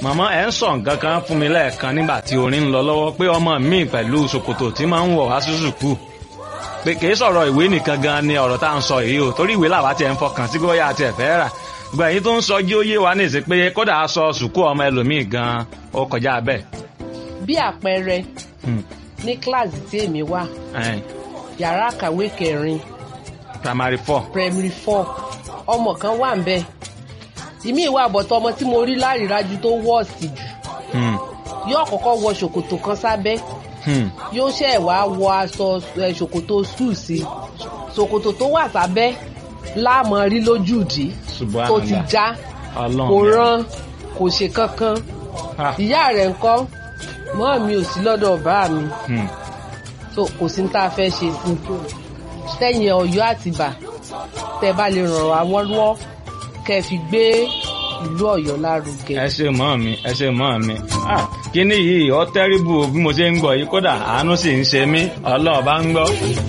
màmá ẹ̀ ń sọ nǹkan kan fún mi lẹ́ẹ̀kan nígbà tí orin ń lọ lọ́wọ́ pé ọmọ mi pẹ̀lú ṣòkòtò tí máa ń wọ̀ wá sí sùkúù pé kì í sọ̀rọ̀ ìwé nìkan gan ni ọ̀rọ̀ tá à ń sọ yìí o torí ìwé làwa tiẹ̀ ń fọkàn sí bóyá àti ẹ̀fẹ́ rà gbọ̀n èyí tó ń sọ jí ó yé wa ní ìsìn pé kódà aṣọ sùkúù ọmọ ẹlòmíì gan ó kọjá bẹ́ẹ̀. bí àpẹẹrẹ ní kíláàsì tí èmi wà yàrá àkàwé kẹrin primary four. primary four ọmọ kan wà ń bẹ ìmí ìwà àbọ̀tọ̀ ọmọ tí mo rí lárídájú tó wọ́ọ̀sì jù yóò kọ́kọ́ wọ ṣòkòtò kan sábẹ́ yóò ṣẹ̀ wá wọ aṣọ ṣòkòtò sùn sí ṣòkòtò tó wà sábẹ́ láàmú rí lójúdi tó ti já kò rán kò ṣe kankan ìyá rẹ̀ ńkọ́ mọ́ mi ò sí lọ́dọ̀ bá mi so kò sí ní tá a fẹ́ ṣe sí sẹ́yìn ọ̀yọ́ àtìbà tẹ́ bá lè ràn wá lọ́wọ́ kẹ́ fi gbé ìlú Ọ̀yọ́ lárugẹ. ẹ ṣe mọ́ mi ẹ ṣe mọ́ mi kíní yìí ọ tẹ́rìbù bí mo ṣe ń gbọ́ yìí kódà àánú sì ń ṣe mí Ọlọ́run bá ń gbọ́.